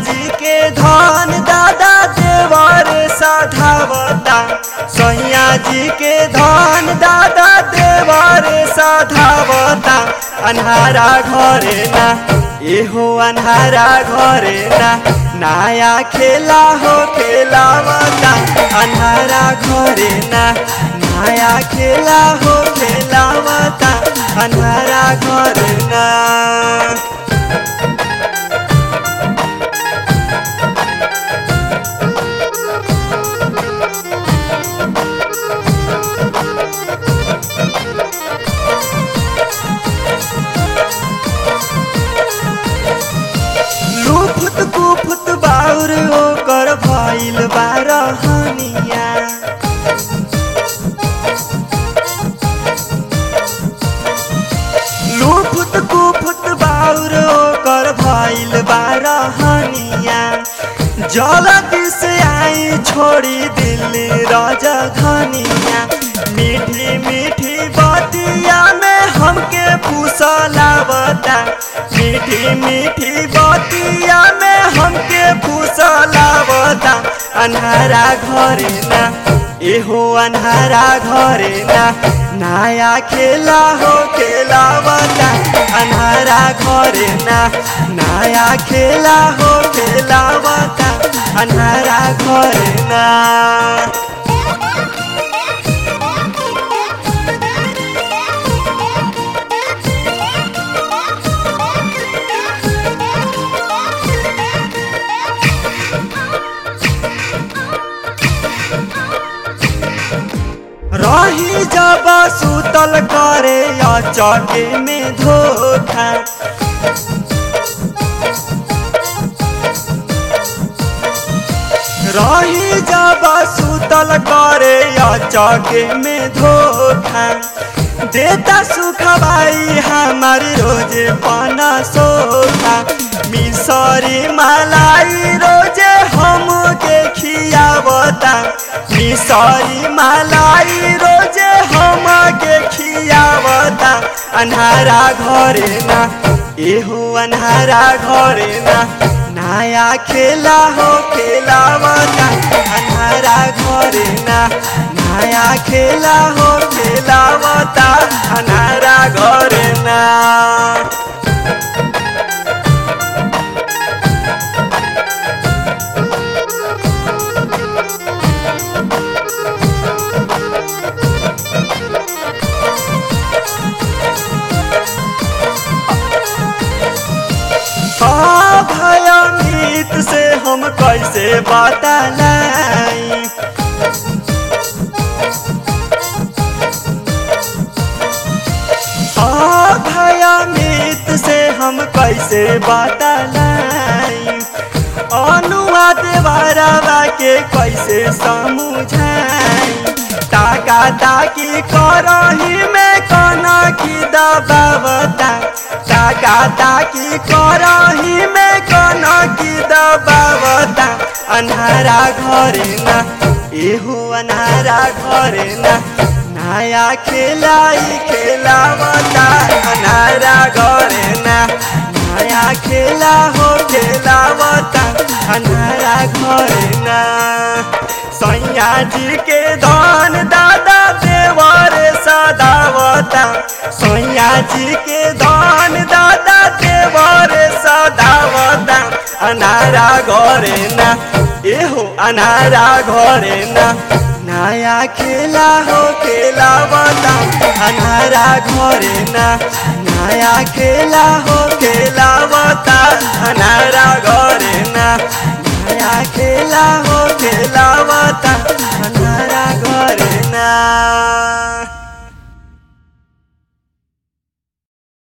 जी के धन दादा देवर साधावता सैया जी के धन दादा देवर साधावता अन्हारा घरे ना एहो अन्हारा घरे ना नया खेला हो खेलावता अन्हारा घरे ना नया खेला हो खेलावता अन्हारा घरे ना लुफुत कुफुत बाउर ओकर भइल बारहनिया लुफुत कुफुत बाउर ओकर भइल बारहनिया जल्दी से आई छोड़ी दिल्ली राजधानिया मीठी मीठी बतिया में हमके फुसलावता मीठी मीठी बतिया में हमके फुसलावता अन्हारा घरे ना एहो अन्हारा घरे ना नया खेला हो खेलावता अन्हारा घरे ना नया खेला हो खेलावता अन्हारा घरे ना रही जब सुतल करे या चके में धोखा रही जब सुतल करे या चके में धोखा देता सुखबाई हमार रोज पाना सोखा मिसरी मलाई रोजे हम के खियावता मिसरी मलाई रोजे हम के खियावता अन्हारा घरे ना एहो अन्हारा घरे ना नया खेला हो खेलावता अन्हारा घरे ना नया खेला हो खेलावता अन्हारा घरे ना हाँ भयमीत से हम कैसे बतलाई हाँ भयमीत से हम कैसे बतलाई अनुवाद बारवा के कैसे समझाई ताका ताकी करही में कना की दबावता ताका ताकी करही में कना की दबावता अन्हारा घरे ना एहो अन्हारा घरे ना नया खेलाई खेलावता अन्हारा घरे ना नया खेला हो खेलावता अन्हारा घरे ना सैया जी के धन दादा देवर सदावता सैया जी के धन दादा देवर सदावता अनारा घरे ना एहो अनारा घरे ना नया खेला हो खेलावता अनारा घरे ना नया खेला हो खेलावता अनारा घरे ना नया खेला हो खेलावता अनारा घरे